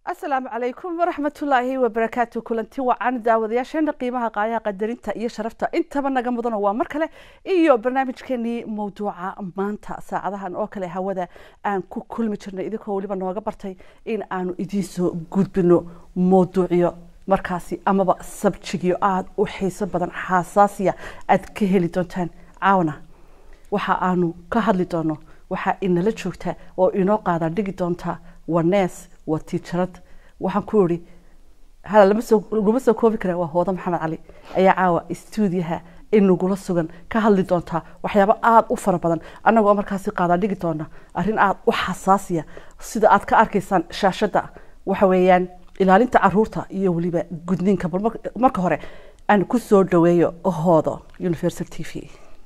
asalaamu calaykum waraxmatullaahi wabarakaatu kulanti wacan daawadayaasheena qiimaha qaayaha qadarinta iyo sharafta intaba naga mudano waa mar kale iyo barnaamijkeenii mawduuca maanta saacadahan oo kale hawada aan ku kulmi jirnay idinkoo weliba nooga bartay in aanu idiinsoo gudbino mawduucyo markaasi amaba sabjigyo aada u xiiso badan xasaasiya aad ka heli doontaan caawana waxa aanu ka hadli doono waxaa inala joogta oo inoo qaadan dhigi doonta waa nees waa tiijarad waxaan ku iri hala laguma soo koobi kara waa hooda maxamed cali ayaa caawa stuudiyaha inagula sugan ka hadli doontaa waxyaabo aada u fara badan annagoo markaasi qaadan dhigi doona arrin aada u xasaasiya sida aad ka arkaysaan shaashadda waxa weeyaan ilaalinta caruurta iyo weliba gudniinka bal marka hore aan ku soo dhaweeyo hoodo universal t v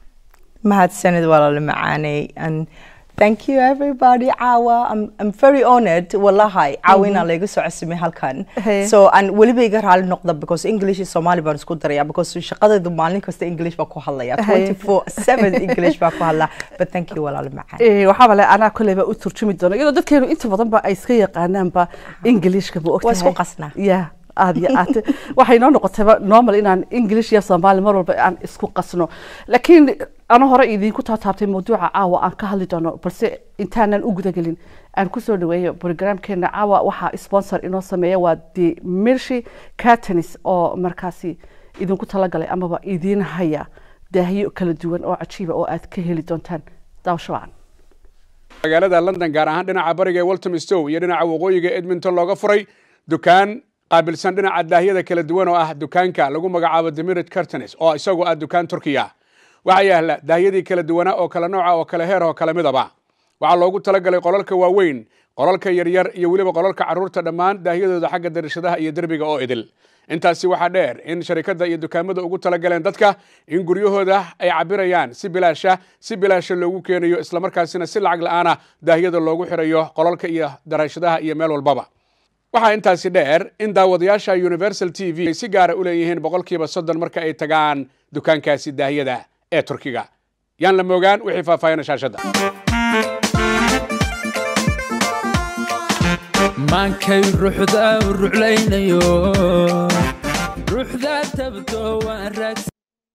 mahadsanid walaalo macaaney and thank you everybody caawa I'm, I'm very honored wallahi caawa inaan layga soo cosumay halkan Hey. so aan weliba iga raali noqda because english iyo somali baan isku daraya because shaqadaydu maalin kasta english baan ku hadlaya Hey. 24/7 english baan ku hadlaa but thank you walaalo macaan Eh, waxaa bale anaa koleyba u turjumi doona iyadoo dadkeenu inta badan ba ay iska yaqaanaanba ingiliishka ma ogtahay Waa isku qasnaa. ya aad iyo aad waxay noo noqotayba normal inaan english iyo soomaali mar walba aan isku qasno laakiin ano hore idinku taataabtay mawduuca caawa aan ka hadli doono balse intaanan u gudagelin aan kusoo dhaweeyo programkeena caawa waxaa sponsor inoo sameeya waa the milshi catanis oo markaasi idinku talagalay amaba idiin haya daahyo kala duwan oo cajiiba oo aad ka heli doontaan daawasho wacan magaalada london gaar ahaan dhinaca bariga ee waltham stow iyo dhinaca waqooyiga edmonton looga furay dukaan qaabilsan dhinaca daahyada kala duwan oo ah dukaanka lagu magacaabo demirid cartonis oo isagu ah dukaan turkiya waxaa yaala daahyadii kala duwanaa oo kala nooca oo kala heer oo kala midaba waxaa loogu talagalay qolalka waaweyn qolalka yaryar iyo weliba qolalka carruurta dhammaan daahyadooda xagga darashadaha iyo derbiga oo idil intaasi waxaa dheer in sharikadda iyo dukaamada ugu talagaleen dadka in guryahooda ay cabirayaan si bilaasha si bilaasha loogu keenayo islamarkaasina si lacag la-aana daahyada loogu xirayo qolalka iyo darashadaha iyo meel walbaba waxaa intaasi dheer in daawadayaasha universal t v ay si gaara u leeyihiin boqolkiiba soddon marka ay tagaan dukaankaasi daahyada ee turkiga yaan la moogaan wixii faahfaahina shaashadda maankay ruuxda u ruclaynayo ruuxda tabto waan raagsan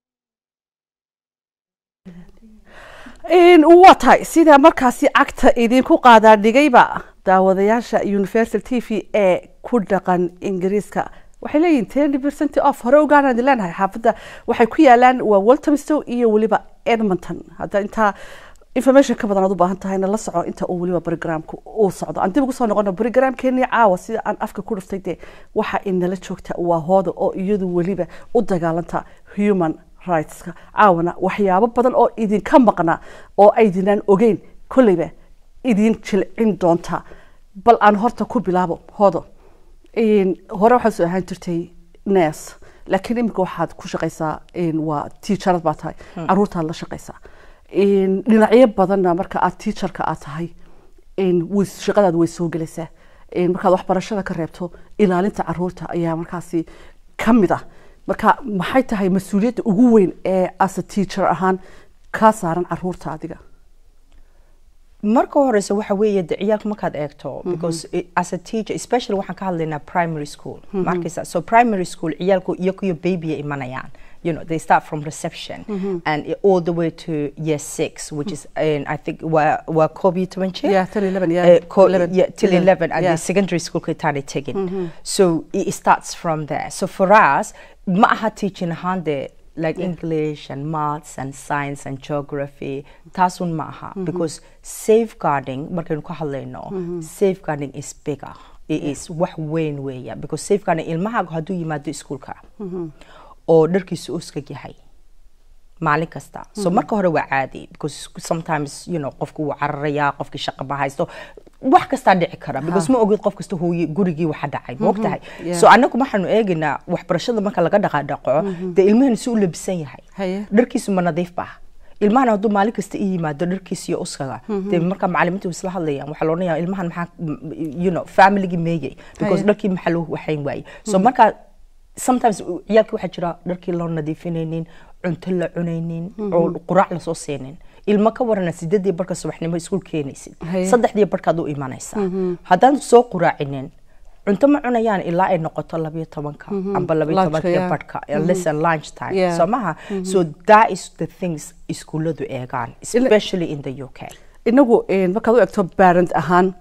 In- waa tahay sida markaasi cagta idinku qaadaa dhigayba daawadayaasha universal t v ee ku dhaqan ingiriiska waxay leeyihin ten percent off hore ogaanaan idin leenahay xaafadda waxay ku yaalaan waa walthamstow iyo weliba edmonton hadda intaa information ka badan aad u baahan tahayna la soco inta uu weliba programku uu socdo aan dib ugu soo noqono programkeenii caawa sida aan afka ku dhuftay dee waxa inala joogta waa hooda oo iyadu weliba u dagaalanta human rightska caawana waxyaabo badan oo idinka maqna oo aydinaan ogeyn kolleyba idin jilcin doonta bal aan horta ku bilaabo hoodo In- hore waxaad soo ahaan jirtay nes laakiin iminka waxaad ku shaqaysaa in waa tiijarad baa tahay caruurtaad la shaqaysaa In dhinacyo badanna marka aad tiijarka aad tahay in way shaqadaad way soo gelaysaa In markaad waxbarashada ka reebto ilaalinta caruurta ayaa markaasi ka mid ah marka maxay tahay mas-uuliyadda ugu weyn ee asa teacher ahaan kaa saaran caruurta adiga marka horeysa waxa weeye de ciyaalka markaad eegto because i- as a teacher especially waxaan ka hadlaynaa primary school markaysa so primary school ciyaalku iyakuyo baby ay imanayaan you know they start from reception and i- all the way to year six which is in, i think waa waa koob iyo toban jeer Yeah, till 11, yeah. Eh, ko- 11, yeah, till 11, 11 and yeah. the secondary school kitaanay tegin so it starts from there so for us ma aha teaching ahaan de like english and maths and science and geography taasun ma aha because safeguarding markaynu ka hadlayno safeguarding is bigger it is wax weyn weeya because safeguarding ilmahaagu hadduu yimaado iskuulka oo dharkiisu uskag yahay maalin kasta so marka hore waa caadi because sometimes you know qofku wuu cararayaa qofkii shaqa ma haysto wax kastaa dhici kara because ma ogid qof kasta hooye gurigii waxa dhacay ma ogtahay Yeah. so anagu waxaanu eegaynaa waxbarashada marka laga dhaqaadhaqo dee ilmahani si u labisan yahay Haye. dharkiisu ma nadiif baa ilmahan hadduu maalin kasta i yimaado dharkiisa iyo uskaga dee marka macalimiintu isla hadlayaan waxaa la odhanaya ilmahan maxaa m- you know familigii meeyey because Haye. dharkii maxaa loo waxayn waayey so marka sometimes ciyaalkii waxaa jira dharkii loo nadiifinaynin cunto la cunaynin oo quraac lasoo siinin ilmo ka warana sideedii barka subaxnimo iskuul keenaysid Haye. saddexdii barkaad u imanaysaa haddaan soo quraacinin cunto ma cunayaan ilaa ay noqoto labayo tobanka amba labayo Lunchka, tobanka yeah. barhka lesson lunch time Yeah. soo maha so that is the things iskuulladu eegaan especially in the uk inagu een, markaad u egto parent ahaan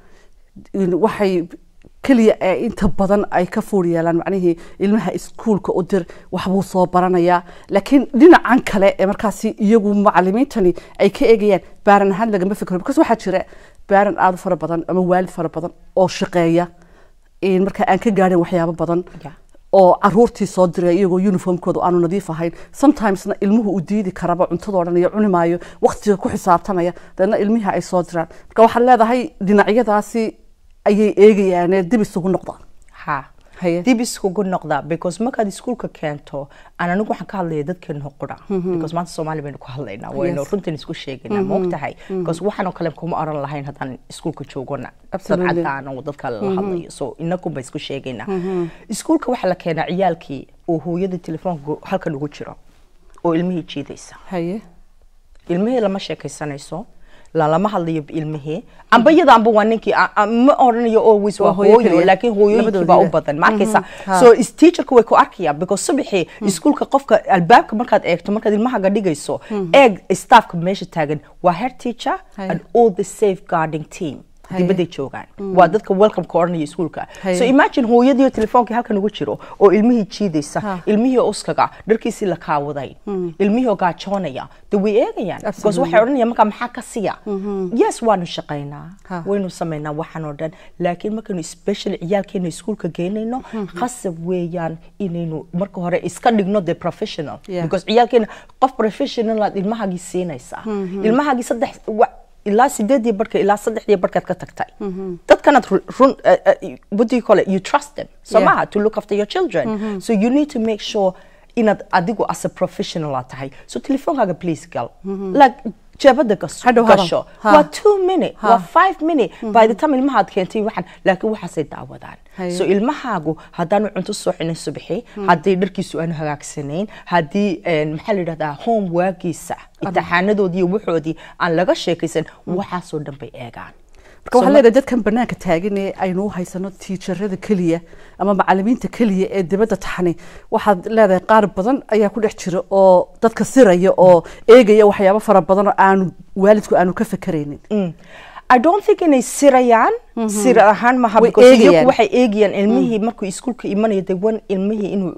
in waxay keliya ee inta badan ay ka fuur yeelaan macnihii ilmaha iskuulka u dir waxbuu soo baranayaa laakiin dhinacan kale ee markaasi iyagu macalimiintani ay ka eegayaan baaran ahaan lagama fikro because waxaa jira baaran aada u fara badan ama waalid fara badan oo shaqeeya een, marka aan ka gaadhin waxyaabo badan Yeah. oo caruurtii soo diray iyagoo uniformkooda aanu nadiif ahayn sometimesna ilmuhu uu diidi karaba cuntadoo dhan iyo cuni maayo waqtiga ku xisaabtanaya dabeedna ilmihii ay soo diraan marka waxaad leedahay dhinacyadaasi ayay eegayaane dib isugu noqda ha Haye. dib iskugu noqda because markaad iskuulka keento aan anigu waxaan ka hadlaya dadkeenu qura because maanta soomaali baynu ku hadlaynaa waynu Yes. runtan isku sheegaynaa ma ogtahay because waxaanoo kale kuma oran lahayn haddaan iskuulka joogona dad Absolutely. cadaan oo dadka la hadlayo so inakum ba isku sheegaynaa iskuulka waxaa la keenaa ciyaalkii oo hooyada telefoonka halkan ugu jiro oo ilmihii jiidaysa haye ilmihii lama sheekaysanayso lalama hadlayo ilmihii amba iyada amba waa ninkii a- a- ma oranayo always waa Waa hooyo hooyo keliya. laakiin hooyooyinkii baa u Labadoodiiba. badan ma arkaysa ha. so is teacherka way ku arkayaan because subaxii iskuulka qofka albaabka markaad eegto markaad ilmahaga dhigayso eeg staffka meesha taagan waa head teacher Haye. and all the safeguarding team Haye. dibaday joogaan waa dadka welcomeka oranaya iskuulka Haye. so imagine hooyadii telefoonkii halkan ugu jiro oo ilmihii jiidaysa Ha. ilmihii oo uskaga dharkiisii la kaawaday ilmihii oo gaajoonaya de way eegayaan because Absolutely. waxay odhanayaan markaa maxaa ka siya yes waanu shaqaynaa Ha. waynu samaynaa waxaan oo dhan laakiin markaynu special ciyaalkeena iskuulka geynayno qasab weeyaan inaynu marka hore iska dhigno the professional Yeah. because ciyaalkeena qof professional aad ilmahagii siinaysaa ilmahagii saddex wa- ilaa sideedii barhka ilaa saddexdii barhkaad ka tagtay dadkanaad ru- run uh, uh, what do you call it you trust them so Yeah. maha to look after your children so you need to make sure inaad adigu as a professional aad tahay so telefoonkaaga please gal like jeebada gas- Hadhow hadal. gasho Ha. waa two minute Ha. waa five minute by the time ilmahaad keentay waxaan laakiin waxaasay daawadaan Haye. so ilmahaagu haddaanu cunto soo xinin subaxi haddii dharkiisu aanu hagaagsanayn haddii een, maxaa la yidhahdaa homeworkiisa imtixaanadoodii iyo waxoodii aan laga sheekaysan waxaasoo dhan bay eegaan marka waxaa leedahay dadkan banaanka taagan ee aynu u haysano tiijarada keliya ama macalimiinta keliya ee dibadda taxani waxaad leedahay qaar badan ayaa ku dhex jira oo dadka siraya oo eegaya waxyaabo fara badan oo aanu waalidku aanu ka fekeraynin Mm. I don't think inay sirayaan sir ahaan maha Way because eegayaan. iyagu waxay eegayaan ilmihii markuu iskuulka imanayo they want ilmihii inuu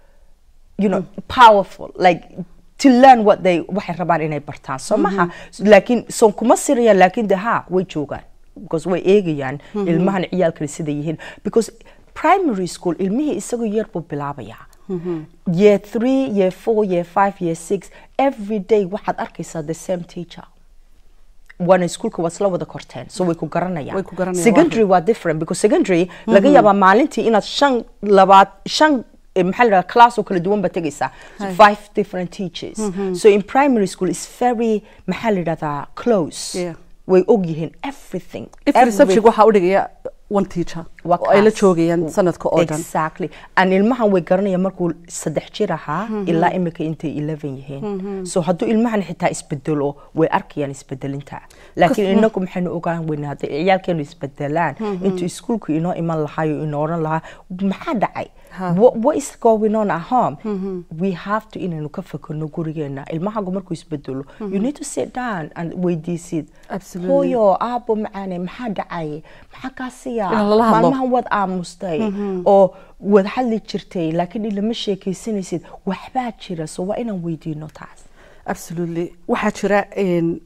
you know powerful like to learn what they waxay rabaan inay bartaan so maha laakiin son kuma sirayaan laakiin de ha way joogaan because way eegayaan ilmahan ciyaalkani sida yihiin because primary school ilmihii isagoo yar buu bilaabayaa year three year four year five year six every day waxaad arkaysaa the same teacher waana iskuulka waa isla wada korteen so way ku garanayaan Way ku garanayaan, secondary waa different because secondary laga yaabaa maalintii inaad shan labaad shan eh, maxaa la dhahaa class oo kala duwan baa tegaysaa so five different teachers so in primary school is very maxaa la dhahdaa close Yeah. way og yihiin everything every subject waxaa u dhigaya one teacher waa oo ay la class. joogayaan sanadka oo dhan exactly and ilmahan way garanayaan markuu saddex jir ahaa ilaa imika intay 11 yihiin so hadduu ilmahan xitaa isbedelo way arkayaan isbedelinta laakiin inagu maxaynu ogaan weynaa hadday ciyaalkeenu isbedelaan intuu iskuulku inoo iman lahayo inoo oran lahaa maxaa dhacay what, what is going on at home we have to inaynu ka fakerno gurigeena ilmahagu markuu isbedelo you need to sit down and weydiisid Absolutely. hooyo aabo macaane maxaa dhacay maxaa kaa siya In lala hadlo. maalmahan waad aamustay oo wad hadli jirtay laakiin ilama sheekaysanaysid waxbaa jira so waa inaan weydiino taas absolutely waxaa jira een,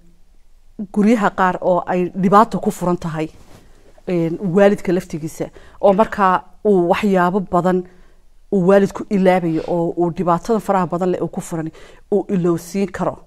guryaha qaar oo ay dhibaato ku furan tahay een, waalidka laftigiisa oo markaa uu waxyaabo badan uu waalidku ilaabayo oo uu dhibaatada faraha badan leh uu ku furan uu ilowsiin karo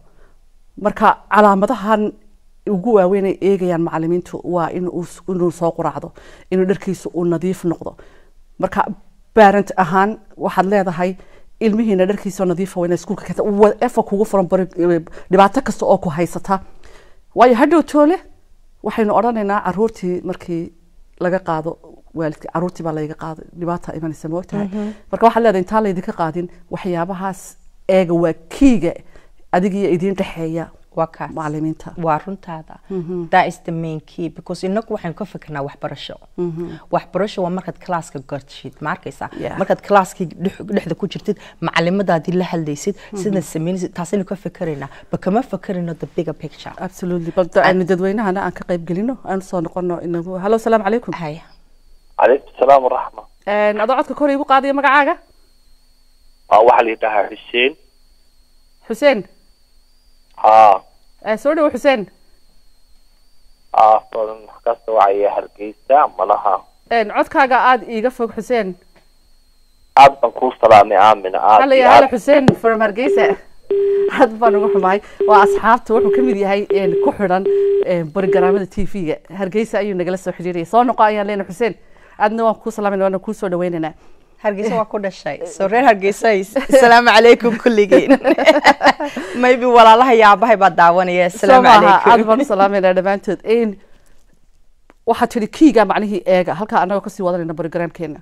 marka calaamadahan ugu waaweyn ay eegayaan macalimiintu waa in uu s- inuu soo quraacdo inuu dharkiisa uu nadiif noqdo marka parent ahaan waxaad leedahay ilmihiina dharkiisa oo nadiifa waa inay iskuulka keenta whatever kugu furan bari dhibaato kasta oo ku haysata waayo hadhow toole waxaynu odhanaynaa caruurtii markii laga qaado waalidka caruurtii baa layga qaado dhibaata imanaysa ma ogtahay marka waxaad leedahay intaan laydinka qaadin waxyaabahaas eega waa kiiga adigiyo idiin dhexeeya waa kaas macalimiinta waa runtaada that is the main key because inagu waxaynu ka fikirnaa waxbarasho waxbarasho waa markaad classka gartishid ma arkaysaa Yeah. markaad classkii dhex- dhexda ku jirtid macalimadaadii la hadlaysid sidaad samaynaysid taasaynu ka fikiraynaa ba kama fikirayno the bigger picture absolutely bal aynu dadweynahana aan ka qayb gelino aan soo noqono inagu hallo salaamu calaykum haya calaykum salaam waraxma adoo codka kor igu qaadaya magacaaga waa waxaa la yidhahaa xuseen xuseen haa Eh, soo dhawo xuseen haa badan kasta wacaya hargeysa malaha codkaaga aada iiga fog xuseen aad baan kuu salaamay aamina aad halla iyo ya halla aad xuseen from hargeysa aad baan ugu xumahay waa asxaabta wuxuu ka mid yahay een, ku xidhan een, barogaraamada t v-ga hargeysa ayuu nagala soo xidhiiraya soo noqo ayaan leenahay xuseen aadna waan kuu salaamayna waana kuu soo dhaweynaynaa hargeysa waa ku dhashay soo reer hargeysa asalaamu calaykum kulligiin maybe walaalaha iyo aabahay baa daawanaya soo asalaamu maaha aad calaykum baan u salaamayna dhammaantood Een, waxaa tidhi kiiga macnihii eega halkaa annagoo kasii wadanayna barogaraamkeena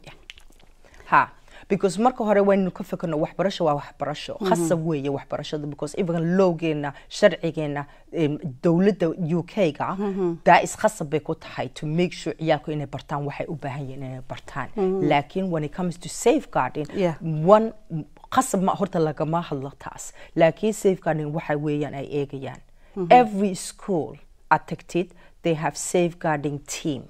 ha because marka hore waynu ka fikirno waxbarasho waa waxbarasho khasab weeye waxbarashada because even lowgeena sharcigeena em, dowladda u k ga daa is khasab bay ku tahay to make sure ciyaalku inay bartaan waxay u baahan yihiin inay bartaan laakiin when it comes to safeguarding Yeah. one khasab ma horta lagama hadlo taas laakiin safeguarding waxa weeyaan ay eegayaan every school aad tagtid they have safeguarding team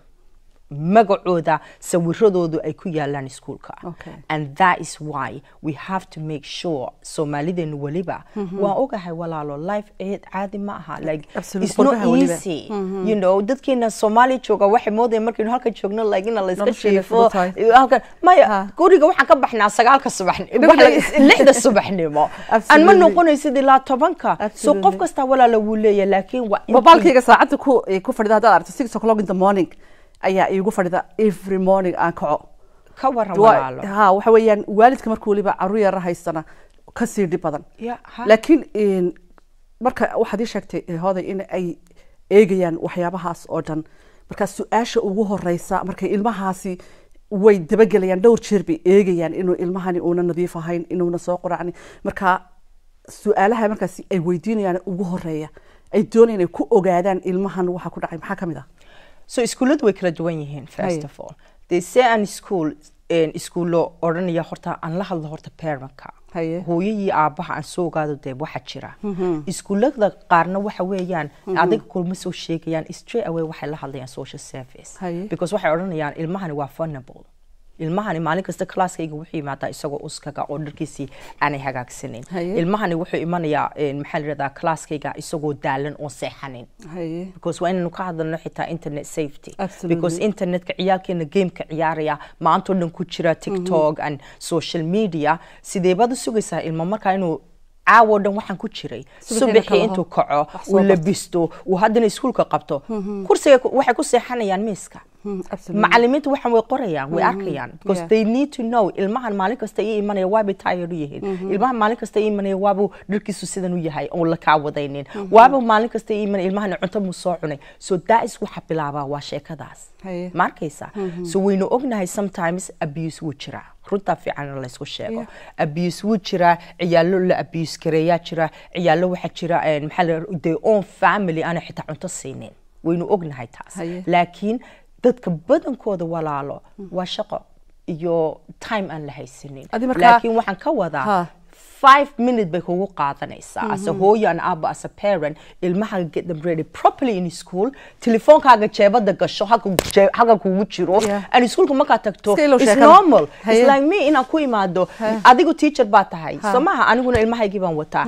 magacooda sawiradoodu ay ku yaalaan iskuulka Okay. and that is why we have to make sure soomaalideenu weliba waan ogahay walaalo life aid caadi ma aha like Absolute, it's not qurbaha weliba. easy you know dadkeena soomaaliya jooga waxay moodaya markaynu halka joogno like ina la iska Nolosheena jiifo fudud halkan maya Ha. guriga waxaan ka baxnaa sagaalka subaxnimo Dhibka- lixda subaxnimo aan ma Absolutely. noqonaysid ilaa tobanka so Absolutely. qof kastaa walaala wuu leeyahay laakiin waa intii- mobilkayga saacadda ku eh, ku fadhida haddaad aragto six o'clock in the morning ayaa iigu fadhida every morning aan kaco ka waran Waa- walaalo ha waxa weeyaan waalidka markuu weliba caruur yara haystana kasii dhib badan Ya, ha. laakiin een, marka waxaad ii sheegtay eh, hooday in ay eegayaan waxyaabahaas oo dhan marka su-aasha ugu horeysa markay ilmahaasi way dabagelayaan dhowr jeer bay eegayaan inuu ilmahani uuna nadiif ahayn inuuna soo quracnin marka su-aalaha markaasi ay weydiinayaan ugu horeeya ay doonayaan ay ku ogaadaan ilmahan waxa ku dhacay maxaa ka mid ah so iskuulladu way kala duwan yihiin first Haye. of all they say an school iskuullo odhanaya horta aan la hadlo horta parentka Haye. hooyadii aabaha aan soo ogaado dee waxa jira iskuullada qaarna waxa weeyaan adiga kulma soo sheegayaan straight away waxay la hadlayaan social service Haye. because waxay odhanayaan ilmahani waa vulnerable ilmahani maalin kasta classkayga wuxuu yimaadaa isagoo uskaga oo dharkiisii aanay hagaagsanin Haye. ilmahani wuxuu imanayaa een, maxaa la yidhahdaa classkayga isagoo daalan oo seexanin haye because waa inaynu ka hadalno xitaa internet safety Absolutely. because internetka ciyaalkeena gameka ciyaaraya maantoo dhan ku jira tiktok and social media sideebaad u sugaysaa ilmo markaa inuu caawo dhan waxaan ku jiray Subaxii subaxii kalaho. intuu kaco Wax soo uu barto. labisto uu haddana iskuulka qabto kursiga ku- waxay ku seexanayaan miiska Hmm, absolutely. macalimiintu waxaan way qorayaan way arkayaan because Yeah. they need to know ilmahan maalin kasta ii imanaya waabay tired u yihiin ilmahan maalin kasta ii imanaya waabuu dharkiisu sidan u yahay oon la kaa wadaynin waaba maalin kasta ii imanaya ilmahan cunto muu soo cunay so that is waxa bilaabaa waa sheekadaas Haye. ma arkaysa so waynu ognahay sometimes abuse wuu jiraa runtaa fiican in laysku sheego Yeah. abuse wuu jiraa ciyaalo la abuse gareeyaa jira ciyaalo waxaa jira een, maxaa la their own family aanay xitaa cunto siinin waynu ognahay taas Haye. laakiin dadka badankooda walaalo waa shaqo iyo time aan la haysanin Adi markaa- laakiin waxaan ka Ha. wadaa five minute bay kugu qaadanaysaa as a hooyo and aba as a parent ilmaha get them ready properly in school telefoonkaaga jeebada gasho halka jee- halka kugu jiro Yeah. and iskuulka markaa tagto Iska ilow it's sheekada. normal Haye. it's like me inaan ku imaado adigu teacher baa tahay soo maha aniguna ilmahaygii baan wataa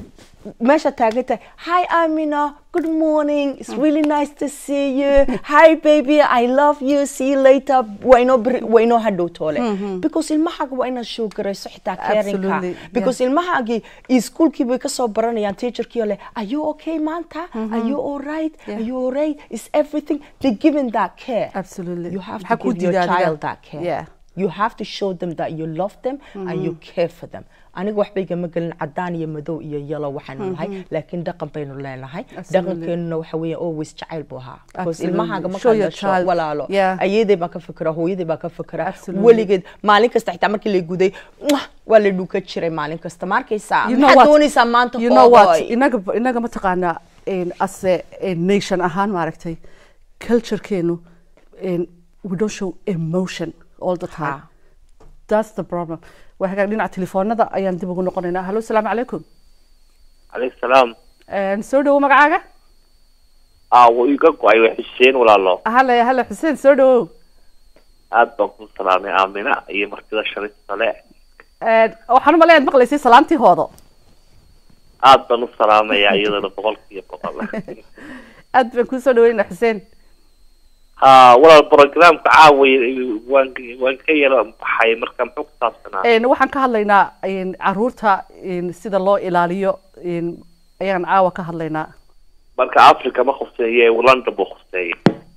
meesha taagan tahay hi amina good morning it's really nice to see you hi baby i love you see you later waa inoo beri- waa inoo hadhow toole because ilmahaaga waa inaad show garayso xitaa carinka Absolutely, because ilmahaagii iskuulkii bay kasoo baranayaan teacherkii oo leh are you okay maanta are you all right Yeah. are you all right is everything they giving that care absolutely you have Maxaa to kuu give your diiday adiga? child that care yeah you have to show them that you love them and you care for them aniga waxba igama gelin cadaan iyo madow iyo yellow waxaanu nahay laakiin dhaqan baynu leenahay Absolutely. dhaqankeenuna waxa weeye always jacayl buu ahaa because Absolutely. ilmahaaga Show markaad your dhasho child. walaalo Yeah. ayeeday baa ka fikira hooyaday baa ka fikira Absolutely. weligeed maalin kasta xitaa markii la guday mwah, waa la dhuka jiray maalin kasta ma arkaysaa You know maxaad what? doonaysaa maanta you know what hoodoy? inaga inaga mataqaanaa in as a, a nation ahaan maaragtay culturekeenu in we don't show emotion all the time Ha. that's the problem waa hagaag dhinaca telefoonada ayaan dib ugu noqonaynaa hallo salaamu calaykum calaykum salaam Een, soo dhawo magacaaga aa wuu iga go-ay waa xuseen walaalo hale hale xuseen soo dhawow aad baan ku salaamay aamina iyo martida sharifta le Een, waxaan u maleeyaad maqlaysay salaamtii hoodo aad baan u salaamayaa iyadana boqolkiiba boqol aad baan kuu soo dhaweynaa xuseen ha walaal programka caaway waan waan ka yara baxay marka muxuu ku saabsanaa Een, waxaan ka hadlaynaa een, caruurta een, sida loo ilaaliyo een, ayaan caawa ka hadlaynaa marka africa ma khuseeye london buu khuseeyey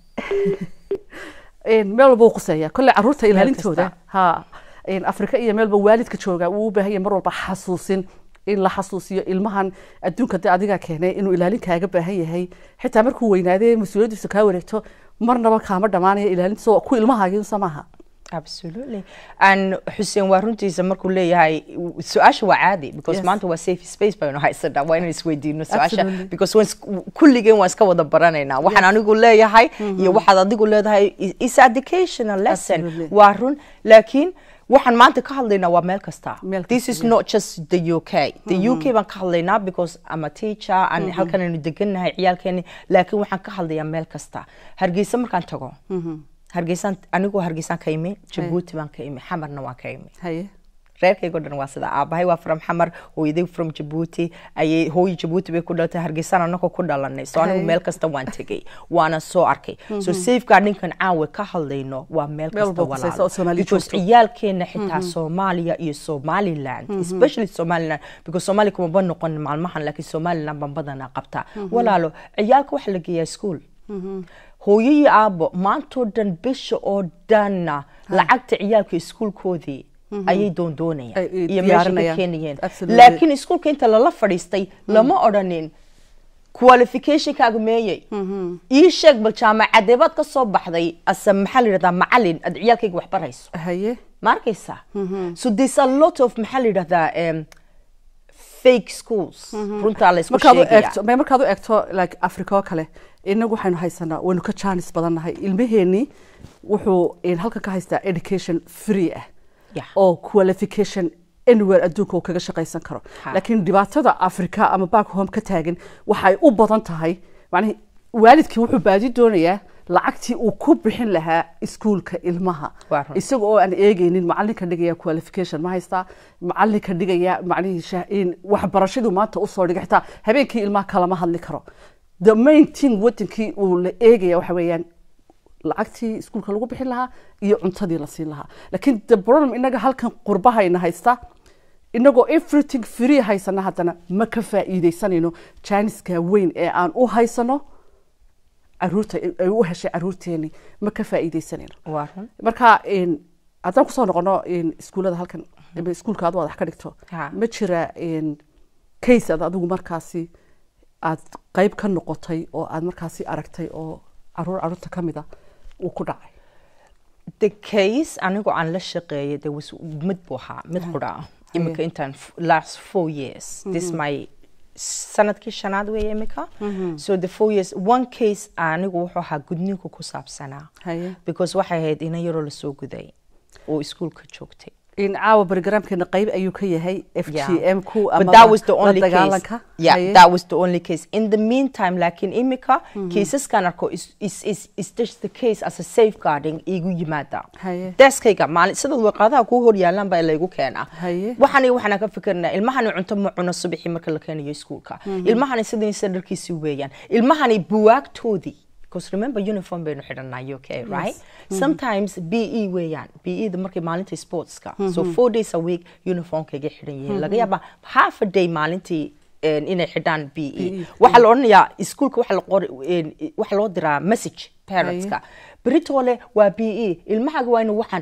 Een, meel walba wuu quseeyaa kolley caruurta ilaalintooda kasta. ha een, afrika iyo meelba waalidka jooga wuu u baahan yahay mar walba xasuusin in la xasuusiyo ilmahan adduunka dee adigaa keenay inuu ilaalin kaaga baahan yahay xitaa markuu weynaadee mas-uuliyaddiisa kaa wareegto marnaba kaama dhamaanaya ilaalintiisa waa ku ilmahaagii unsa maaha absolutely and xuseen waa runtiisa markuu leeyahay su-aasha waa caadi because Yes. maanta waa safe space baynu haysanaa waa inaan isweydiino su-aasha Absolutely. because waan is- kulligeen waan iska wada baranaynaa waxaan anigu leeyahay iyo waxaad adigu leedahay is- is educational lesson Absolutely. waa run laakiin waxaan maanta ka hadlaynaa waa meel kasta Meel this kasta, is yeah. not just the uk the uk baan ka hadlaynaa because I'm a teacher and halkan aynu degannahay ciyaalkeeni laakiin waxaan ka hadlayaa meel kasta hargeysa markaan tago hargeysaan anigoo hargeysaan ka imi jabuuti baan ka imi xamarna waan ka imi haye reerkaygo dhan waa sida aabahay waa from xamar hooyaday from jabuuti ayay hooyi jabuuti bay ku dhalatay hargeysaan anagoo ku dhalanay so anigu Hay. meel kasta waan tegay waana soo arkay so safeguardinkan caawa ka hadlayno waa meel Meel kasta walba khusaysa oo walaalo Soomaali because joogto. ciyaalkeena xitaa soomaaliya iyo somaliland especially somaliland because soomaaliya kumaba noqon maalmahan laakiin somaliland baan badanaa qabtaa walaalo ciyaalka waxa la geeyaa school hooyo iyo aabo maantoo dhan bisha oo dhanna lacagta ciyaalka iskuulkoodii ayay doondoonayaan Ay- ay iyo meesha ka diyaarinayaan. keenayeen Absolutely. laakiin iskuulka inta lala fadhiistay lama odhanin qualificationkaaga meeyey ii sheeg bal jaamacaddee baad ka soo baxday ase maxaa la yidhahdaa macalin aad ciyaalkayga wax barayso haye ma arkaysaa so there's a lot of maxaa la yidhahdaa um, fake schools runtaa la isku markaad u sheegaya eegto ma- markaad u eegto like africa oo kale inagu waxaynu haysanaa waynu ka jaanis badannahay ilmaheenii wuxuu in halkan ka haystaa education free ah Yeah. oo qualification anywhere adduunka uu kaga shaqaysan karo Ha. laakiin dhibaatada africa ama back home ka taagan waxay u badan tahay macnihi waalidkii wuxuu baadi doonayaa lacagtii uu ku bixin lahaa iskuulka ilmaha Waa run. isaga oo aan eegeynin macalinka dhigaya qualification ma haystaa macalinka dhigaya macnihii shah- in waxbarashaduu maanta usoo dhigay xitaa habeenkii ilmaha kalama hadli karo the main thing wadankii uu la eegaya waxa weeyaan lacagtii iskuulka lagu bixin lahaa iyo cuntadii la siin lahaa laakiin the problem inaga halkan qurbahayna haysta inagoo everything free haysana haddana ma ka faa'iidaysanayno janiska weyn ee aan u haysano caruurta ay u heshay caruurteeni ma ka faa'iidaysanayno waa run marka in haddaan kusoo noqono in iskuullada halkan ama iskuulka aad wax ka dhigto Ha. ma jira in case aad adigu markaasi aad qayb ka noqotay oo aad markaasi aragtay oo caruur caruurta ka mid a uu ku dhacay the case anigoo aan la shaqeeyay there was mid buu ahaa mid qura ah imika intaan f- last four years this my sanadkii shanaad weeye imika so the four years one case anigu wuxuu ahaa gudniinku ku saabsanaa haye because waxay ahayd ina yaroo lasoo guday oo iskuulka joogtay in caawa barogaraamkeena qayb ayuu ka yahay f g m ku but that was the only case dagaalanka yeah Haye. that was the only case in the meantime laakiin imika caeseskan arko is, is, is, is just the case as a safeguarding igu yimaada Haye. deskayga maalin sidaad warqadaha kuu hor yaalaan baa laygu keenaa Haye. waxaan waxaan ka fikirnaa ilmahani cunto ma cuno subaxii marka la keenayo iskuulka ilmahani sidiisa dharkiisi weeyaan ilmahani buwaagtoodii because remember uniform baynu xidhanaa UK right sometimes BE weeyaan BE da markay maalintii sportska so four days a week uniformkayga xidhan yihiin laga yaabaa half a day maalintii een, inay xidhaan BE waxaa la odhanayaa iskuulka waxa la qori een, waxa loo diraa message parentska beritoole waa BE ilmahaaga waa inu waxaan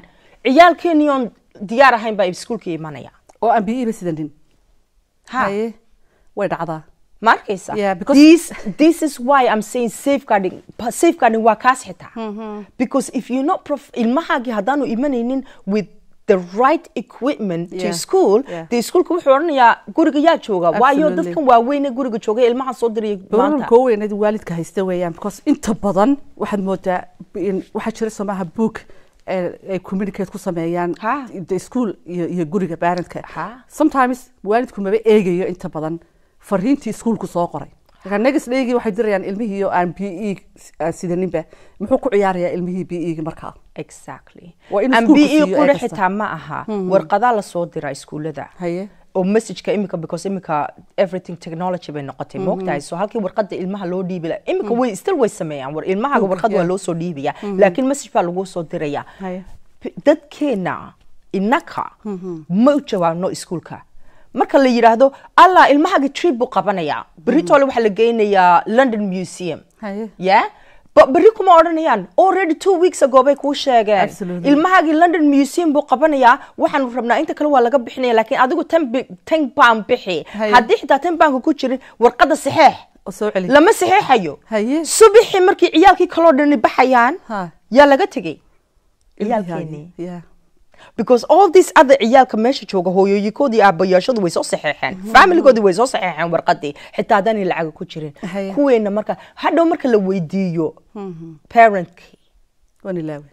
ciyaalkeenii oon diyaar ahayn baa iskuulka imanaya oo aan biyo iba sidanin ha haye way dhacdaa ma arkaysa Yeah, because- this, this is why I'm saying safeguarding Pa- safeguarding waa kaas xitaa because if you're not prof ilmahaagii haddaanu imanaynin with the right equipment to Yeah. school Yeah. dee iskuulka wuxuu odhanayaa guriga yaa jooga waayo Absolutely. dadkan waaweyne guriga jooga ilmaha soo diraya maanta problemka ugu weyneed waalidka haysta weeyaan because inta badan waxaad moodaa in waxaa jira somaha book eh, ay communicate ku sameeyaan Ha. the school iyo, iyo guriga parentka Ha. sometimes waalidku maba eegayo inta badan fariintii iskuulku soo qoray marka next daygii waxay dirayaan ilmihii oo aan b e aan sidaninba muxuu ku ciyaarayaa ilmihii b e markaa exactly Waa in and iskuulka be siiyo qura ee kasta. xitaa ma aha warqadaa lasoo diraa iskuullada haye oo messageka imika because imika everything technology bay noqotay moogtahay so halkii warqada ilmaha loo dhiibi laha imika way still way sameeyaan war ilmahaga Book, warqad waa yeah. loo soo dhiibaya laakiin message baa lagu soo diraya haye P- dadkeena innaka ma u jawaabno iskuulka marka la yidhaahdo allah ilmahaga trip buu qabanayaa beritoole waxaa la geynayaa london museum haye yeah but berri kuma odhanayaan already two weeks ago bay kuu sheegeen Absolutely. ilmahaagii london museum buu qabanayaa waxaanu rabnaa inta kale waa laga bixinaya laakiin adigu ten bi- ten pound bixi Haye. haddii xitaa ten poundka ku jirin warqada saxeex oo soo celi lama saxeexayo haye subixii markii ciyaalkii kaloo dhani baxayaan Ha. yaa laga tegey ilmihaagii. ciyaalkeenii yeah because all these other ciyaalka meesha jooga hooyooyinkoodii aabayaashadu way soo saxeexeen familigoodii way soo saxeexeen warqadii xitaa haddaanay lacaga ku jirin Haye. kuweena marka hadhow marka la weydiiyo parentkii waan ilaawe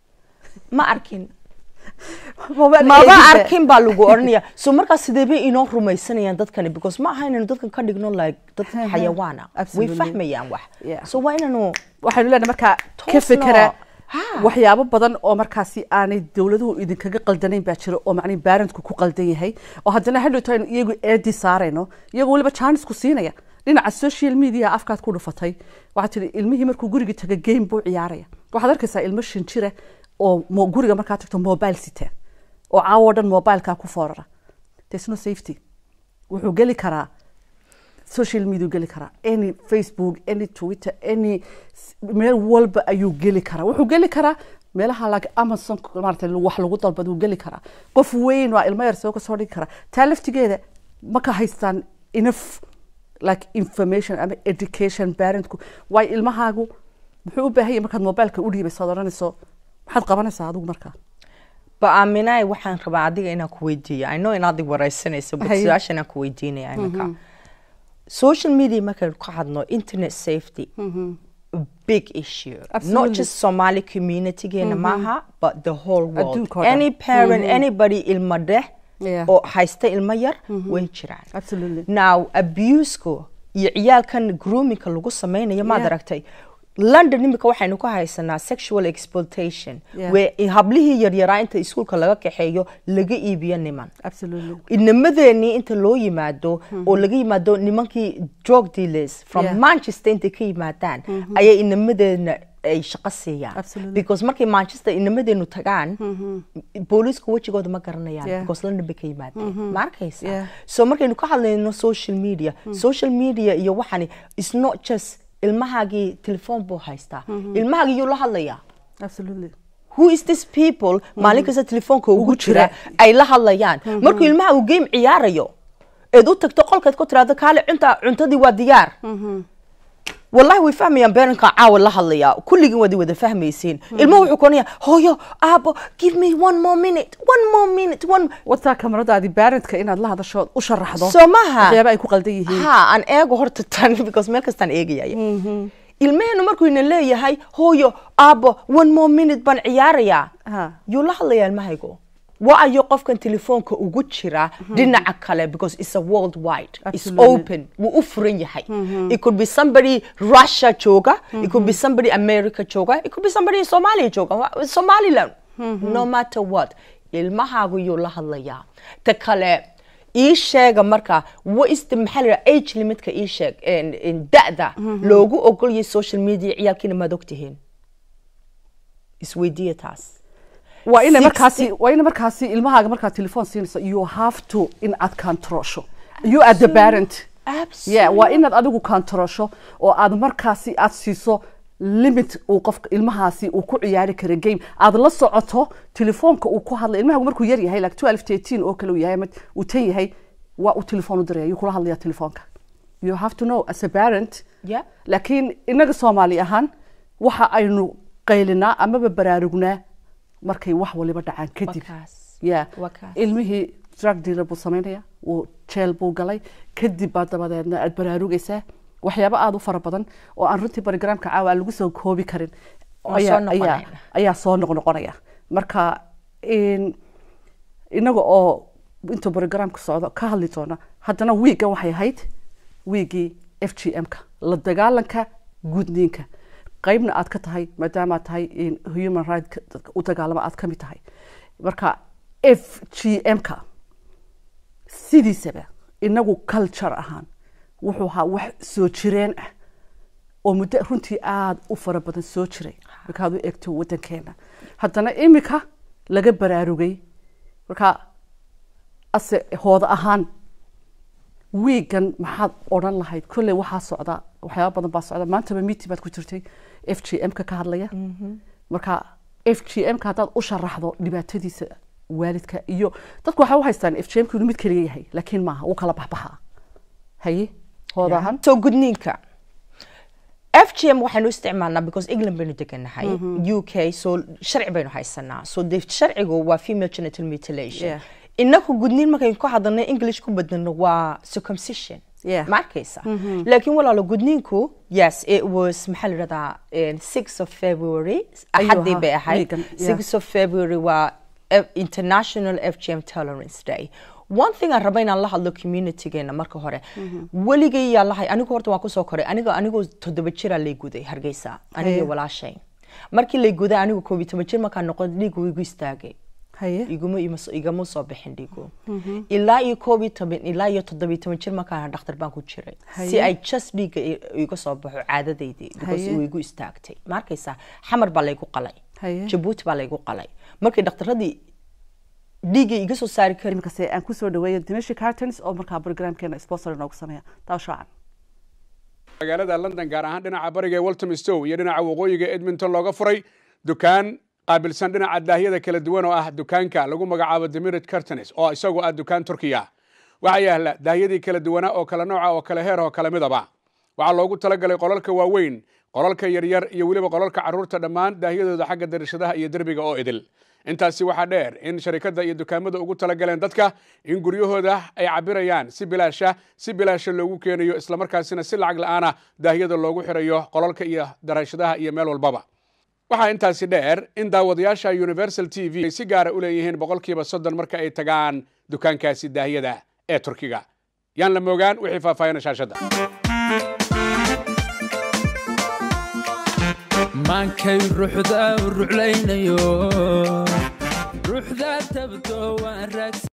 ma arkin maba maba arkin baa lagu oranaya so markaas sidee bay inoo rumaysanayaan dadkani because ma aha inaynu dadkan ka dhigno like dad xayawaana way Absolutely. fahmayaan wax Yeah. so waa inaanu waxaynu leenahay markaa ka Toosno. fekera Ha. waxyaabo badan oo markaasi aanay dowladuhu idinkaga qaldanayn baa jira oo macnihi baarantku ku qaldan yahay oo haddana hadhowto aynu iyagu eedi saarayno iyagoo weliba jaanisku siinaya dhinaca social media afkaad ku dhufatay waxaad tihi ilmihii markuu guriga taga game buu ciyaaraya waxaad arkaysaa ilmo shan jira oo mo- guriga markaa tagto mobile sita oo caawo dhan mobileka ku foorara there's no safety wuxuu geli karaa social media geli karaa any facebook any twitter any s- meel walba ayuu geli karaa wuxuu geli karaa meelaha like amazon maarata wax lagu dalbad wuu geli karaa qof weyn waa ilmo yar soo kasoo dhigi karaa taa laftigeeda ma ka haystaan enough like information ama education parentku waayo ilmahaagu muxuu u baahan yahay markaad mobileka u dhiibayso ad odhanayso maxaad qabanaysaa adigu markaa ba aaminaay waxaan rabaa adiga inaan ku weydiiyo i know inaad i wareysanayso but Haye. su-aasha inaan ku weydiinaya iminka social media markaynu ka hadno internet safety a big issue not Absolutely. just somali communitygeena maaha but the whole world Adduunka oo dhan. any parent anybody ilma dheh Yeah. oo haysta ilmo yar way jiraan absolutely now abuseku iyo ciyaalkan groomingka lagu sameynayo maad Yeah. aragtay london imika waxaynu ka haysanaa sexual exploitation Yeah. where hablihii yaryaraa inta iskuulka laga kaxeeyo laga iibiyo niman absolutely inamadeenii inta loo yimaado oo laga yimaado nimankii drug dealers from Yeah. manchester intay ka yimaadaan ayay inamadeena ay shaqo siiyaan Absolutely. because markay manchester inamadeenu tagaan booliisku wejigooda ma garanayaan Yeah. because london bay ka yimaadeen ma arkaysa Yeah. so markaynu ka hadlayno social media social media iyo waxani is not just ilmahaagii telefoon buu haystaa ilmahaagii yuu la hadlayaa absolutely who is this people maalin kasta telefoonka ugu Ugu jira jira. ay la hadlayaan markuu ilmaha uu game ciyaarayo eed u tagto qolkeed ku tiraahdo kaale cunta cuntadii waa diyaar wallahi way fahmayaan beeranka caawa la hadlaya kulligin waad wada fahmaysiin ilmuhu wuxuu koonaya hooyo aabo give me one more minute one more minute one wataa kamaradaadii barentka inaad la hadasho u sharaxdo soo maha waxyaaba ay ku qaldan yihiin ha aan eego horta tan because meel kastaan eegayaya ilmeheenu markuu ina leeyahay hooyo aabo one more minute baan ciyaarayaa Ha. yuu la hadlayaa ilmahaygo wa ayo qofkan telefoonka ugu jira dhinaca kale because it's a world wide it's Absolutely. open wuu u furan yahay it could be somebody russia jooga it could be somebody america jooga it could be somebody somalia jooga Wa- somaliland no matter what ilmahaagu yuu la hadlayaa ta kale ii sheega marka what is the maxaa la yidhaha age limitka ii sheeg en- en da'da loogu ogolyahay social media ciyaalkiina maad ogtihiin isweydiiya taas waa ina 60 markaasi waa ina markaasi ilmahaaga markaad telefoon siinayso you have to in aad controlsho you are the parent yeah waa inaad adigu controlsho oo aad markaasi aad siiso limit uu qofka ilmahaasi uu ku ciyaari kara game aad la socoto telefoonka uu ku hadlay ilmaha markuu yar yahay like 12 13 oo kale uu yahay ama uu tan yahay waa uu telefoon u diraya yuu kula hadlaya telefoonka you have to know as a parent Yeah. laakiin inaga soomaali ahaan waxa aynu qaylinaa amaba baraarugnaa markay wax waliba dhacaan kadib Wakaas. ya Wakaas. ilmihii drug dealer buu samaynaya wuu jeel buu galay kadib baa dabadeedna aad baraarugaysaa waxyaabo aada u fara badan oo aan runtii barogramka caawa aan lagu soo koobi karin Waa ayaa- soo ayaa noqonayna. ayaa soo noqnoqonaya marka in inaga oo intuu barogramka socdo ka hadli doona haddana wiigan waxay ahayd wiigii f g m-ka la dagaalanka gudniinka qeybna aad ka tahay maadaama aad tahay in human right dadka u dagaalama aad ka mid tahay marka f g m-ka sidiisaba inagu culture ahaan wuxuu ahaa wax soo jireen ah oo muddo runtii aada u fara badan soo jiray markaad u eegto waddankeena haddana imika laga baraarugay marka ase hooda ahaan wiigan maxaad odhan lahayd kolley waxaa socda waxyaaba badan baa socda maantaba meeting baad ku jirtay f g m-ka ka hadlaya marka f g m-ka haddaad u sharaxdo dhibaatadiisa waalidka iyo dadku waxay u haystaan f g m-ku inuu mid keliya yahay laakiin maaha wuu kala baxbaxaa haye hooda ahaan so gudniinka f g m waxaynu isticmaalnaa because england baynu deganahay u k so sharci baynu haysanaa so de sharcigu waa female genital mutilation Yeah. inaku gudniin markaynu ku hadalnay english ku badalno waa circumcision Yeah. ma arkaysa laakiin walaalo gudniinku yes it was maxaa la yidhahdaa six of february Ayuu axadii ahaa, bay ahayd weegan, yeah. six of february waa F- international fgm tolerance day one thing aan raba inaan la hadlo communitygeena marka hore weligay yaa lahay anigu horta waan kusoo koray aniga anigoo toddoba jiraa lay guday hargeysa aniga Haye. walaashay markii lay guday anigu koob iyo toban jir markaan noqon dhiigu igu istaagay haye iguma ima- igama soo bixin dhiigu ilaa iyo koob iyo toban ilaa iyo toddobiyo toban jir markaan dhakhtar baan ku jiray si Haye. ay just dhiigga i- iga soo baxo caadadaydii because Haye. uu igu istaagtay ma arkaysaa xamar baa laygu qalay Haye. jabuuti baa laygu qalay markii dhakhtaradii dhiiggay iga soo saari karin imikase aan kusoo dhaweeyo dimashi cartons oo markaa programkeena sponsor inoogu sameeya daawshaacan magaalada london gaar ahaan dhinaca bariga ee waltham stow iyo dhinaca waqooyiga edmonton looga furay dukaan qaabilsan dhinaca daahyada kala duwan oo ah dukaanka lagu magacaabo demirid cartonis oo isagu ah dukaan turkiya waxaa yaala daahyadii kala duwanaa oo kala nooca oo kala heer oo kala midaba waxaa loogu talagalay qolalka waaweyn qolalka yaryar iyo weliba qolalka carruurta dhammaan daahyadooda xagga darashadaha iyo derbiga oo idil intaasi waxaa dheer in sharikadda iyo dukaamada ugu talagaleen dadka in guryahooda ay cabirayaan si bilaasha si bilaasha loogu keenayo islamarkaasina si lacag la'aana daahyada loogu xirayo qolalka iyo darashadaha iyo meel walbaba waxaa intaasi dheer in daawadayaasha universal t v ay si gaara u leeyihiin boqolkiiba soddon marka ay tagaan dukaankaasi daahyada ee turkiga yaan la moogaan wixii faahfaahina shaashadda maankay ruuxda u ruclaynayo ruuxda tabto waan raagsan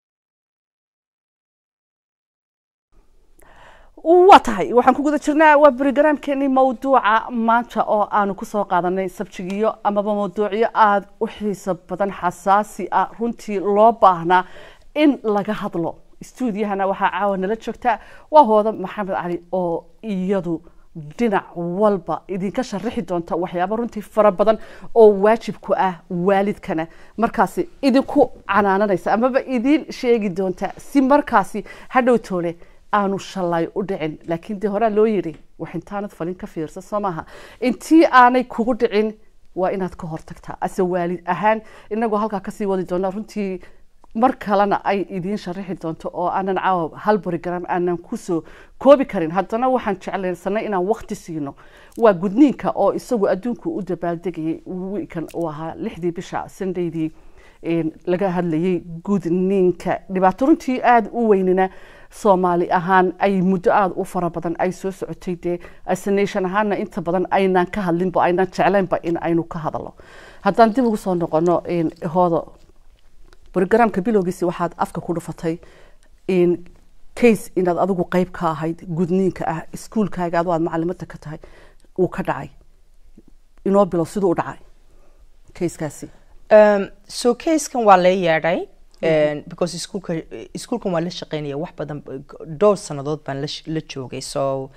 waa tahay waxaan ku guda jirnaa waa brogramkeenii mawduuca maanta oo aanu kusoo qaadanay sabjigiyo amaba mawduucyo aada u xiiso badan xasaasi ah runtii loo baahnaa in laga hadlo stuudiyahana waxaa caawa nala joogta waa hooda maxamed cali oo iyadu dhinac walba idinka sharaxi doonta waxyaabo runtii fara badan oo waajib ku ah waalidkana markaasi idinku canaananaysa amaba idiin sheegi doonta si markaasi hadhow toole aanu shalay u dhicin laakiin dee horaa loo yidhi wax intaanad falin ka fiirsa soo maaha intii aanay kugu dhicin waa inaad ka hortagtaa ase waalid ahaan inagoo halkaa kasii wadi doona runtii mar kalena ay idiin sharaxi doonto oo aanan caawa hal borigram aanan kusoo koobi karin haddana waxaan jeclaysanay inaan wakti siino waa gudniinka oo isagu adduunku u dabaaldegayay wiikan uu ahaa lixdii bisha sundaydii laga hadlayay gudniinka dhibaato runtii aada u weynina soomaali ahaan ay muddo aada u fara badan ay soo socotay dee asanation ahaana inta badan aynaan ka hadlinba aynaan jeclaynba in aynu ka hadalo haddaan dib ugu soo noqono hoodo brogramka bilowgiisi waxaad afka ku dhufatay in case inaad adigu qeyb ka ahayd gudniinka ah iskuolkaaga adu aad macalimada ka tahay uu ka dhacay inoo bilow siduu u dhacay casekaasi so casekan waa lee yeedhay because iskuulka iskuulkan waa la shaqeynaya wax badan dhowr sanadood baan la joogay so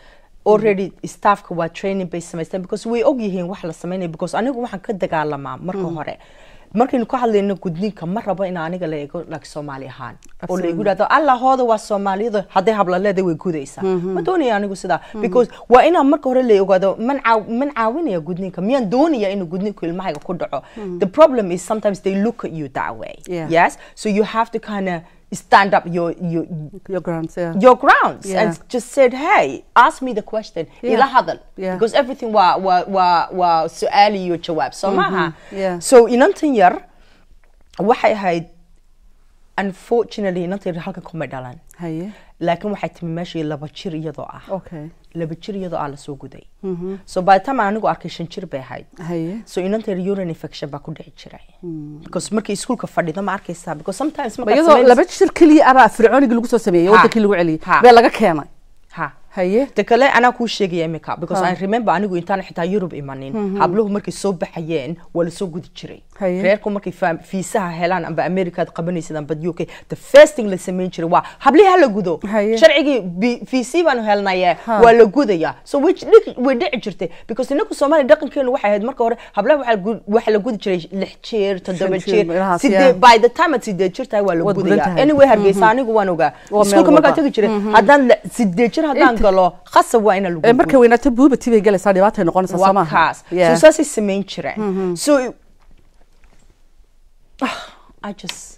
already staffka waa training bay samaysteen because way og yihiin wax la sameynaya because anigu waxaan ka dagaalamaa marka hore markaynu ka hadlayno gudniinka ma rabo in aniga la eego like soomaali ahaan oo la igu dhahdo allahooda waa soomaaliyada hadday habla leedahay way gudaysaa ma doonaya anigu sidaa because waa inaan marka hore la ogaado man caaw- man caawinaya gudniinka miyaan doonaya inuu gudniinku ilmahayga ku dhaco the problem is sometimes they look at you that way Yeah. yes so you have to kind of stand up your your your grants yeah. your grounds Yeah. and just said, hey, ask me the question. Yeah. Ila hadal. Yeah. Because everything wa wa wa wa su'ali iyo jawaab. So maha. Yeah. So inantan yar waxay ahayd unfortunately inantan yar halka kuma dhalan. haye Laakiin waxay timi meeshii laba jir iyadoo ah. okay Laba jir iyadoo ah la soo guday. So by the time anigu arkay shan jir bay ahayd. haye So inanta yar urine infection baa ku dhici jiray. Because markii iskuulka fadhido ma arkaysaa because sometimes Ma markaad iyadoo samaynayso- laba jir keliya abaa fircoonigii lagu soo sameeyey Ha. wadankii lagu celiyey Ha. bee laga keenay ha haye ta kale anaa kuu sheegaya imika because I remember anigu intaan xitaa Europe imanin habluhu markay soo baxayeen waa lasoo gudi jiray Haye. reerku markay fa- fiisaha helaan amba Americaad qabanaysid amba UK the first thing la samayn jiray waa hablihi ha la gudo Haye. sharcigii bi- fiisii baanu helnaye Ha. waa la gudaya so way dhici- way dhici jirtay because inaku Soomaali dhaqankeenu waxay ahayd marka hore hablaha waxaa la gu- waxaa la gudi jiray lix jeer toddoba jeer, jeer meelahaas, sidee yeah. by the time aad sideed jir tahay waa la Waad gudan gudaya tahay. anyway hargeysa anigu waan ogaa Waa meel iskuulka markaan walba. tagi jiray haddaan la- sideed jir haddaan Inta- galo khasab waa ina lagu ee markay weynaato buubati bay galaysaa dhibaatay noqonaysaa soo waa maaha kaas Yeah. so saasay samayn jireen so I just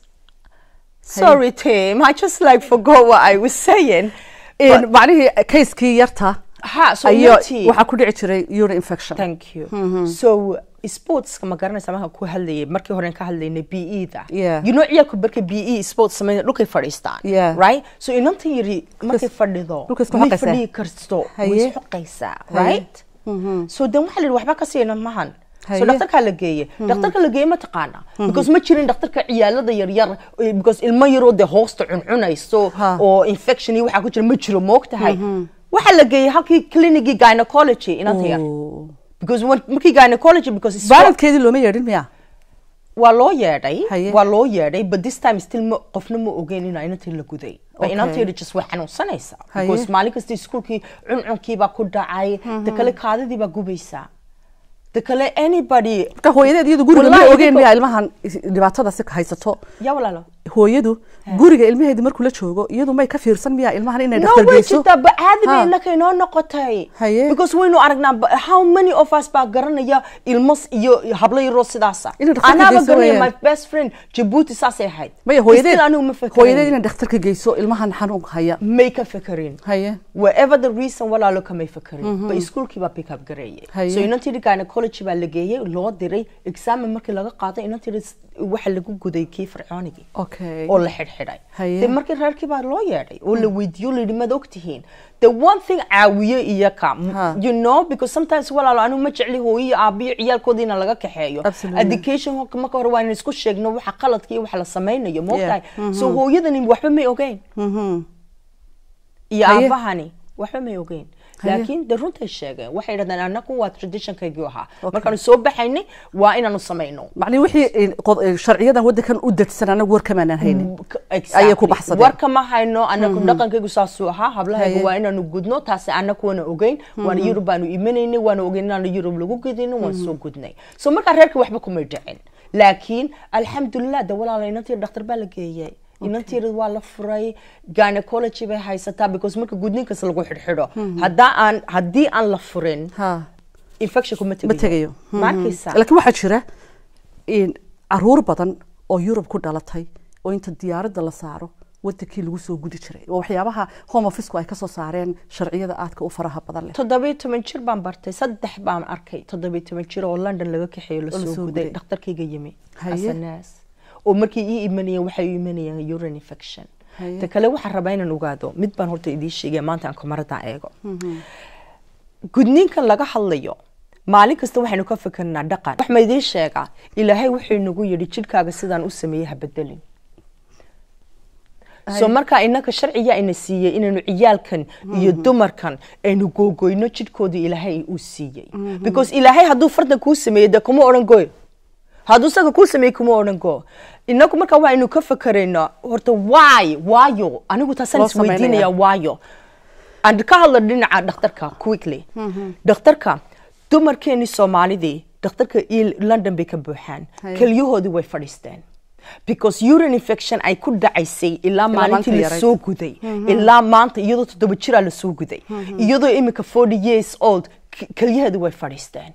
sorry Tim I just like forgot what I was saying In- macnihii kayskii yarta ha so ayo runtii- waxaa ku dhici jiray urine infection thank you so sportska ma garanaysa markaan ku hadlayay markii hore ka hadlaynay PE da Yeah. you know ciyaalku markay PE sports sameeya dhulkay fadhiistaan Yeah. right so inantan yiri markay fadhido dhulkay isku may xoqaysaa. fadhiyi karsto way Haye. isxoqaysaa Haye. right so then waxaa la yidhi waxba ka siina mahan so Haye. dhakhtarkaa la geeye dhakhtarka la geeye ma taqaana because ma jirin dhakhtarka ciyaalada yaryar eh, because ilmo yaroo dee hoosta cuncunayso Ha. oo infection iyo waxaa ku jira ma jiro moogtahay waxaa la geeyey halkii clinicii gynecology inanta yar Oh. because when markii gynecology because it's baaladkeedii looma yeedhin miya waa loo yeedhay Haye. waa loo yeedhay but this time still ma qofna ma ogeyn inaa inantii la guday ba Okay. inanteeda just way xanuunsanaysaa Haye. because maalin kasta iskuulkii cuncunkii baa ku dhacay ta kale kaadidii baa gubaysaa ta kale anybody marka hooyadeed iyadu guriga Wallahi ma ogeen idinka- miya ilmahan is- dhibaatadaasi haysato yaa walaalo hooyadu guriga ilmaheedi markuu la joogo iyadu may ka fiirsan miya ilmahan inay no dhakhtar way geyso jirtaa ba caadi bay Ha. innaka inoo noqotay Haye. because waynu aragnaa ba- how many of us baa garanaya ilmas iyo hablo yaroo sidaasa Inay dhakhtarka anaaba geyso garanaya my weeyaan. best friend jabuuti saasay ahayd maya hooyadeed Still anigu ma hooyadeed fekerayn inay dhakhtarka geyso ilmahan xanuunka haya may ka fekerin haye wherever the reason walaalo kamay fekerin ba iskuulkii baa pick up gareeyay Haye. so inantii gynecology baa la geeyey loo diray examen markii laga qaaday inantii waxa lagu guday kii fircoonigii okay oo la xidhxidhay Haye. de markii reerkii baa loo yeedhay oo la weydiiyo la yidhi maad ogtihiin the one thing caawiye iyaka Ha. you know because sometimes walaalo anigu ma jecli hooyo aabiyo ciyaalkooda in laga kaxeeyo Absolutely. education ho- marka hore waa in isku sheegno waxa qaladka iyo waxa la samaynayo moogtahay Yeah. so hooyadani waxba may ogeyn Mhm. iyo Haye. aabahani waxba may ogeyn Haye. laakiin de runtay sheegeen waxay yidhahdeen anagu waa traditionkaygii ahaa markaanu soo baxaynay waa inaanu samayno macnii wixii in- qod- in sharciyadan wadankan u degsan anagu warkamaanaan haynin Exactly. ayay ku baxsadeen. warka ma hayno anagu dhaqankaygu saasuu ahaa hablahaygu Haye. waa inaanu gudno taasi anagu waana ogeyn waana yurub baanu imanaynay waana ogeyn inaanu yurub lagu gudino waan soo gudnay so markaa reerka waxba kumay dhicin laakiin alxamdulilah de walaala inantii dhakhtar baa la geeyey inantiira waa la furay gynecology bay haysataa because marka gudninkas lagu xidhxidho haddaa aan haddii aan la furin ha infection kuma ma tegayo tegayo ma arkaysaa laakiin waxaa jira in caruur badan oo yurub ku dhalatay oo inta diyaaradda la saaro wadankii lagu soo gudi jiray waa waxyaabaha home officeku ay kasoo saareen sharciyada aadka u faraha badan leh toddobiyo toban jir baan bartay saddex baan arkay toddobiyo toban jir oo london laga kaxeeyo la lasoo soo guday guday. dhakhtarkayga yimi Haye. xasanaas oo markii ii imanayeen waxay u imanayeen urine infection Haye. ta kale waxaan rabaa inaan ogaado mid baan horta idiin sheegaya maanta aan kamaradan eego gudniinkan laga hadlayo maalin kasta waxaynu ka fikirnaa dhaqan wax ma idiin sheegaa ilaahay wuxuu nagu yidhi jidhkaaga sidaan u sameeyey ha bedelin so markaa inaka sharciga ina siiyey inaynu ciyaalkan iyo dumarkan aynu googoyno jidhkooda ilaahay uu siiyey because ilaahay hadduu fardan kuu sameeyey dee kuma odhan goy hadduu isaga kuu sameeyey kuma odhan go inaku markaa waa aynu ka fakeraynaa horta why waayo anigu taasaan Loo isweydiinaya sameynaya. waayo aan ka hadlo dhinaca dhakhtarka quickly dhakhtarka dumarkeenii soomaalidii dhakhtarka il- london bay ka buuxaan Haye. kelyahoodii way fadhiisteen because urine infection ay ku dhacaysay ilaa maalintii maalintii la yarayd. soo guday ilaa maanta iyadoo toddoba jiraa la soo guday iyadoo imika 40 years old k- kelyaheedii way fadhiisteen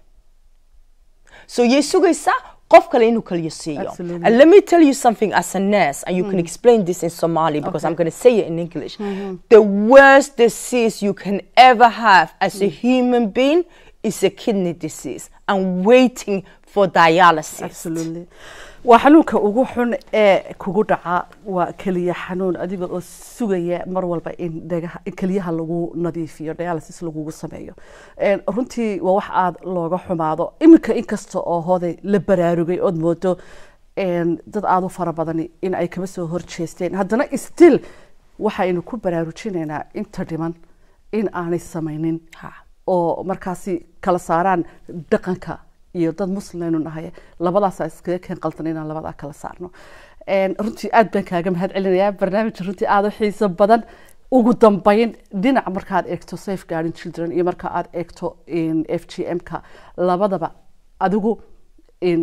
so yay sugaysaa qof kale inuu kaliya siiyo Absolutely. and let me tell you something as a nurse and you can explain this in somali because i'm going to say it in english the worst disease you can ever have as a human being is a kidney disease and waiting for dialysis absolutely waa xanuunka ugu xun ee kugu dhaca waa keliya xanuun adiga oo sugaya mar walba in dhagaha in keliyaha lagu nadiifiyo dialysis lagugu sameeyo Een, runtii waa wax aada looga xumaado iminka inkasta oo hooday la baraarugay ood moodo een, dad aada u fara badani in ay kaba soo horjeesteen haddana still waxaynu ku baraarujinaynaa inta dhiman in aanay samaynin Ha. oo markaasi kala saaraan dhaqanka iyo dad muslimaynu nahay labadaasa iskaga keen qaldan inaan labadaa kala saarno Een, runtii aad baan kaaga mahad celinayaa barnaamij runtii aada u xiiso badan ugu dambeyn dhinac markaad eegto safeguarding children iyo marka aad eegto in f g m-ka labadaba adigu in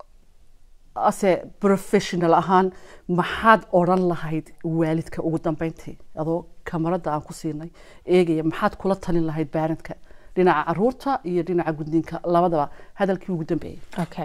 ase professional ahaan maxaad odhan lahayd waalidka ugu dambeyntii adoo kamarada aan ku siinay eegaya maxaad kula talin lahayd baarantka dhinaca caruurta iyo dhinaca gudniinka labadaba hadalkii ugu dambeeyey Okay.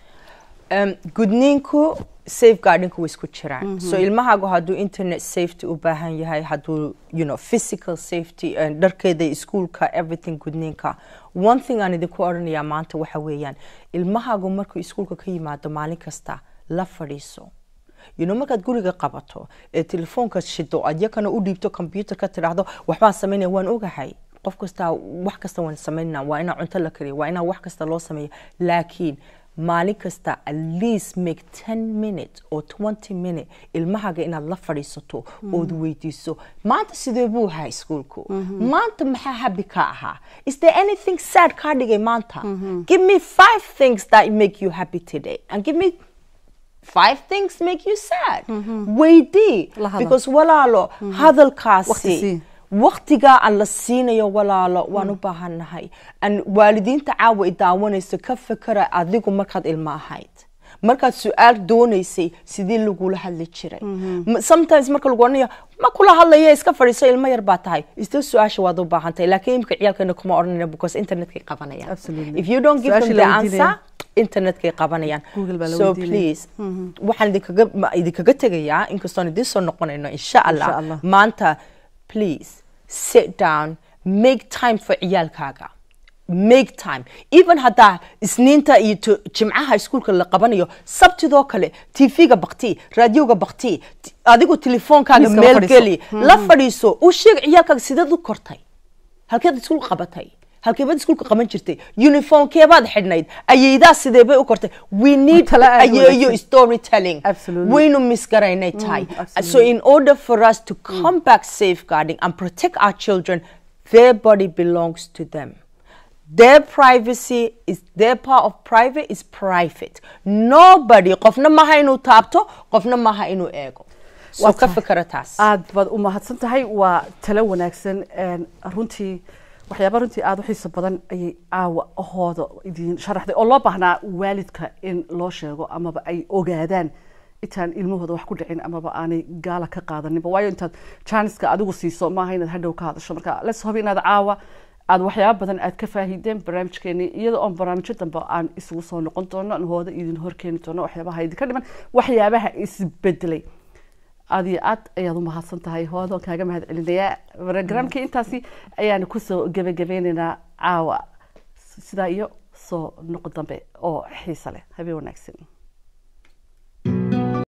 Um, gudniinku safeguardinku way isku jiraan so ilmahaagu hadduu internet safety u baahan yahay hadduu you know, physical safety uh, dharkeeda iskuulka everything gudniinka one thing aan idinku odhanayaa maanta waxa weeyaan ilmahaagu markuu iskuulka ka yimaado maalin kasta la fadhiiso you know, markaad guriga qabato ee telefoonka shido aad yakana u dhiibto computerka tidhaahdo waxbaan samaynaya waan ogahay qof kasta wax kasta waan samaynaa waa inaa cunto la kariyo waa inaa wax kasta loo sameeyo laakiin maalin kasta at least make 10 minutes or 20 minute ilmahaga inaad la fadhiisato ood weydiiso maanta sidee buu ahaa iskuulku maanta maxaa habi ka ahaa is there anything sad kaa dhigay maanta give me five things that make you happy today and give me five things make you sad weydii La hadal. because walaalo Waqti hadalkaasi sii. waqtigaa aan la siinayo walaalo waan u baahannahay an waalidiinta caawa i daawanayso ka fakera adigu markaad ilmo ahayd markaad su-aal doonaysay sidii lagula hadli jiray M- sometimes marka lagu odhanaya ma kula hadlaya iska fadhiiso ilmo yar baa tahay isla su-aasha waad u baahantahay laakiin imika ciyaalkeena kuma odhanayna because internetkay qabanayaan Absolutely. if you don't give them Su-aashii the la weydiinaya. answer internetkay qabanayaan Google baa la so weydiinaya. please waxaan idinkaga ma- idinkaga tegayaa inkastoon idiin soo noqonayno insha Insha allah Allah. maanta please sit down make time for ciyaalkaaga make time even haddaa isniinta iyo to- jimcaha iskuulka la qabanayo sabtidoo kale tv-ga bakti raadioga bakti t- adigu telefoonkaaga Miiska la meel fadhiiso. geli la fadhiiso u sheeg ciyaalkaaga sideed u kortay halkeed iskuul qabatay halkeebaad iskuulka qaban jirtay uniformkeebaad xidhnayd ayeydaa sideebay u kortay we need Tala aad u ayeeyo wanaagsan. storytelling Absolutely. waynu misgaraynay tahay absolutely. so in order for us to come back safeguarding and protect our children their body belongs to them their privacy is their part of private is private nobody qofna maha inuu taabto qofna maha inuu eego so Waa ka tahay. fikra taas aad baad u mahadsan tahay waa talo wanaagsan een, runtii waxyaaba runtii aada u xiiso badan ayay caawa ahooda idiin sharaxday oo loo baahnaa waalidka in loo sheego amaba ay ogaadaan intaan ilmahooda wax ku dhicin amaba aanay gaala ka qaadaninba waayo intaad janiska adigu siiso maaha inaad hadhow ka hadasho marka les hobi inaad caawa aada waxyaaba badan aad ka faahideen barnaamijkeeni iyada oon barnaamijyo dambe aan isugu soo noqon doono aan hooda idin horkeeni doono waxyaabaha idinka dhiman waxyaabaha isbedelay aad iyo aad ayaad u mahadsan tahay hoodoon kaaga mahad celinayaa barogramkii intaasi ayaanu kusoo gebagabeynaynaa caawa sidaa iyo soo noqo dambe oo xiisa leh habeen wanaagsan